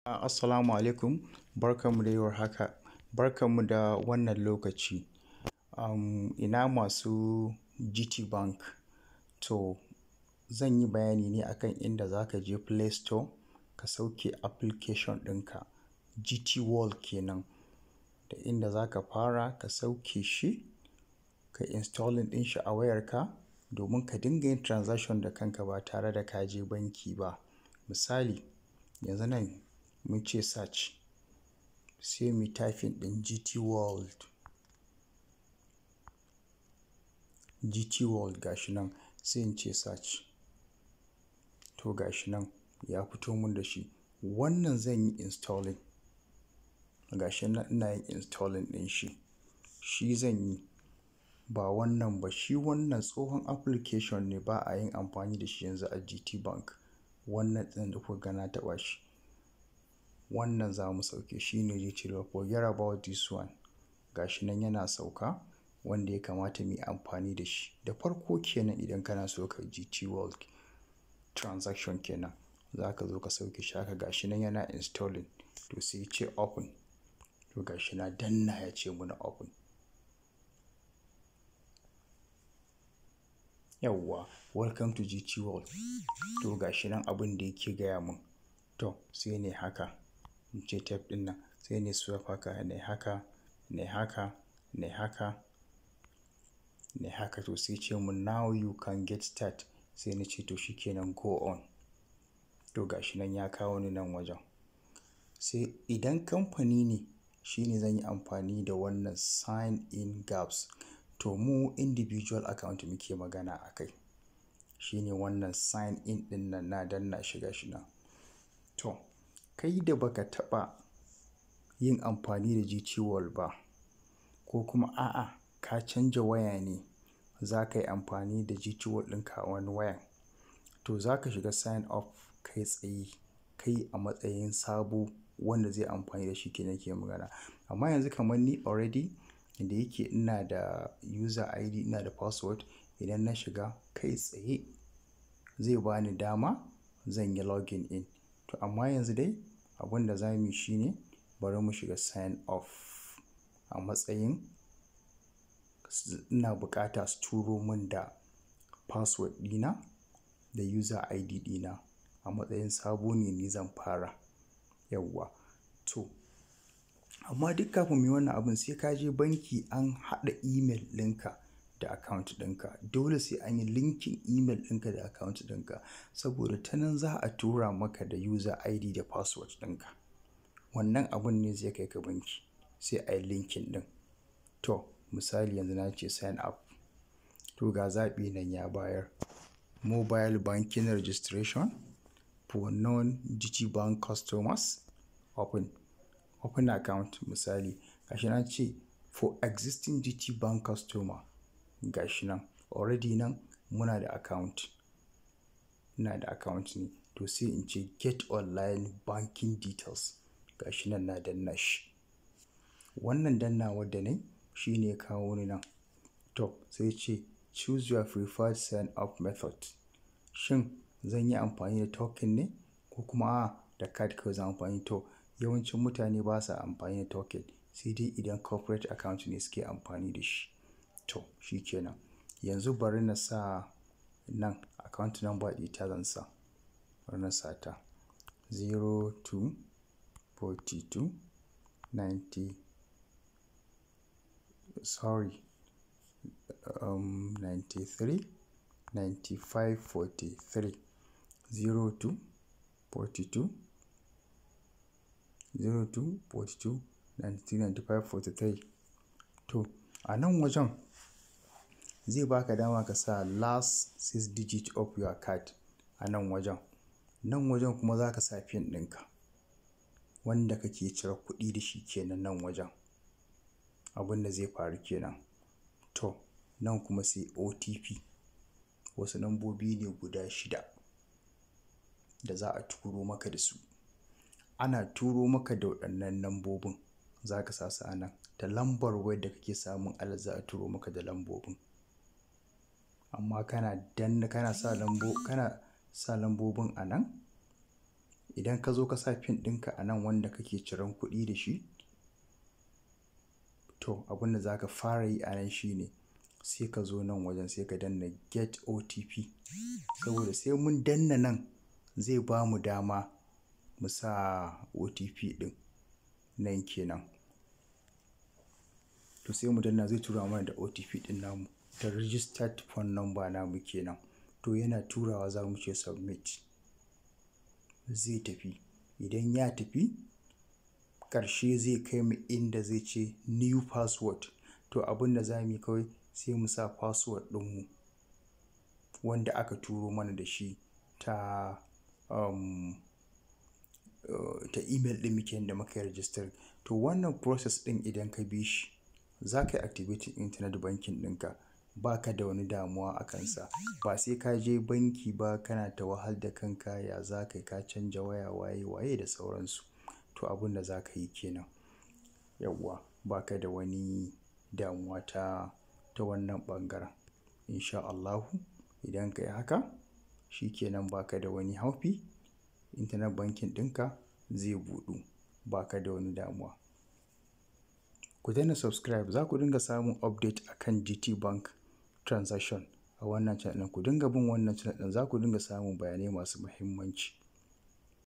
Assalamu alaikum, barkanmu da war haka, barkanmu da wannan lokaci. Um, ina masu GT Bank. To, zan yi bayani ne akan inda za ka je Play Store ka sauke application ɗinka, GT World kenan. Da inda za ka fara ka sauke shi, ka installing ɗin shi a wayarka domin ka dinga yin transaction da kanka ba tare da ka je banki ba. Misali, yanzu nan mun ce search, sai mu typing ɗin GT World. GT World gashi nan sai in ce search. To gashi nan ya fito mun da shi. Wannan zan yi installing. Gashi nan ina yin installing ɗin shi. Shi zan yi, ba wannan ba. Shi wannan tsohon application ne ba a yin amfani da shi yanzu a GT Bank. Wannan ɗin da kuka ga na taɓa shi. Wannan za mu sauke shi ne GT World. Forget about this one. Gashi nan yana sauka wanda ya kamata mu yi amfani da shi. Da farko kenan idan kana so ka yi GT World transaction kenan, za ka zo ka sauke shi haka gashi nan yana installing. To sai ya ce open. To gashi na danna ya ce muna open. Yauwa, welcome to GT World. To gashi nan abin da yake gaya mun. To sai nai haka, in ce tab ɗin nan. Sai nai swipe haka, nai haka, nai haka, nai haka, nai haka. To sai ya ce mun now you can get start. Sai na ce to shikenan go on. To gashi nan ya kawo ni nan wajen. Sai idan kamfani ne, shine zan yi amfani da wannan sign in gaps. To mu individual account muke magana a kai. Shine wannan sign in ɗin nan na danna shi gashi nan. To, kai da baka taɓa yin amfani da GT World ba ko kuma a'a ka canja waya ne za ka yi amfani da GT World ɗinka a wani wayan. To za ka shiga sign up kai tsaye, kai a matsayin sabo wanda zai amfani da shi kenan ke magana. Amma yanzu kamar ni already da yake ina da user ID, ina da password. Idan na shiga kai tsaye zai bani dama zan yi login in. To amma yanzu dai abin da za mu yi shine bari mu shiga sign off a matsayin ina bukata su turo mun da password ɗina da user ID ɗina. A matsayin sabo ne ni zan fara. Yauwa. To, amma duk kafin muyi wannan abun sai ka je banki an haɗa email ɗinka da account ɗinka. Dole sai an yi linking email ɗinka da account ɗinka saboda ta nan za a tura maka da user ID da password ɗinka. Wannan abun ne zai kai ka banki sai a yi linking ɗin. To, misali yanzu na ce sign up. To ga zaɓi nan ya bayar. Mobile banking registration for non-GT Bank customers. Open. Open account misali. Gashi nan ce for existing GT Bank customer. Gashi nan already nan muna da account. Ina da account ne. To sai in ce get online banking details. Gashi nan na danna shi. Wannan dannawar da nayi shine ya kawo ni nan. To sai ya ce choose your preferred sign up method. Shin zan yi amfani da token ne ko kuma a'a da card kawai zan amfani? To, yawancin mutane basa amfani da token sai dai idan corporate account ne suke amfani da shi. To, shi kenan. Yanzu bari na sa nan account number ɗita zan sa. Bari na sa ta zero two forty two ninety sorry, um, ninety three ninety five forty three. Zero two forty two zero two forty two ninety three ninety five forty three. To, a nan wajen zai baka dama ka sa last six digit of your card a nan wajen. Nan wajen kuma za ka sa pin ɗinka wanda kake cire kuɗi da shi kenan nan wajen. Abun da zai faru kenan. To, nan kuma sai OTP. Wasu lambobi ne guda shida da za a turo maka da su. Ana turo maka da waɗannan lambobin za ka sa su a nan. Da lambar wayar da kake samun alert za a turo maka da lambobin. Amma kana danna kana sa lambo kana sa lambobin a nan idan ka zo ka sa pin ɗinka a nan wanda kake ciran kuɗi da shi to abin da za ka fara yi a nan shine sai ka zo nan wajen sai ka danna get otp saboda sai mun danna nan zai ba mu dama mu sa otp ɗin nan kenan to sai mu danna zai tura mana da otp ɗin namu ta registered phone number namu kenan to yana turawa za mu ce submit zai tafi idan ya tafi ƙarshe zai kai mu inda zai ce new password to abin da za mu yi kawai sai mu sa password ɗinmu wanda aka turo mana da shi ta um, uh, ta email ɗin muke da muka yi register to wannan process ɗin idan ka bi shi za ka yi activating internet banking ɗinka ba ka da wani damuwa a kansa ba sai ka je banki ba kana ta wahal da kanka ya za ka ka canja waya waye waye da sauransu to abin da za ka yi kenan yawwa ba ka da wani damuwa ta ta wannan ɓangaren insha Allahu idan ka yi haka shi kenan ba ka da wani haufi internet banking ɗinka zai buɗu ba ka da wani damuwa ku daina subscribe za ku dinga samun update akan GT Bank transaction a wannan channel ku dinga bin wannan channel ɗin za ku dinga samun bayanai masu muhimmanci